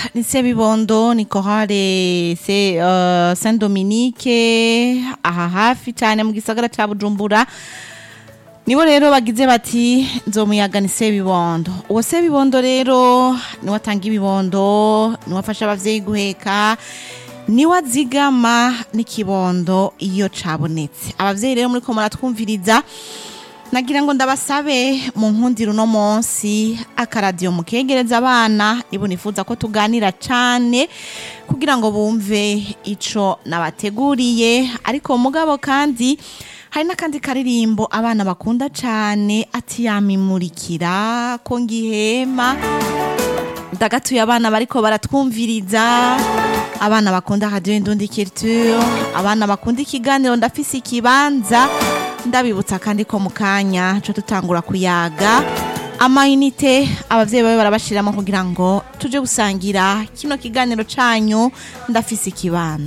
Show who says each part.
Speaker 1: ni sebibondo ni korale se uh, saint dominique aha hafi cyane mu gisagara cya bujumbura nibo rero bagize bati nzomuyaga ni sebibondo uwo sebibondo rero niwe atanga ibibondo niwe afasha abavyeyi guheka niwe azigama n'ikibondo iyo cabonetse abavyeyi rero muriko muratwumviriza nagira ngo ndabasabe mu nkundiro uno munsi akaradiyo mukegereza abana nibo nifuza ko tuganira cane kugira ngo bumve ico nabateguriye ariko mugabo kandi hari n'akandi karirimbo abana bakunda cane ati yamimurikira ko ngihema ndagatuye abana bariko baratwumviriza abana bakunda radio indundi culture abana bakunda ikiganiro ndafise ikibanza ndabibutsa kandi ko mu kanya co tutangura kuyaga amayinite abavyeyi bawe barabashiramo kugira ngo tuje gusangira kino kiganiro canyu ndafise ikibanza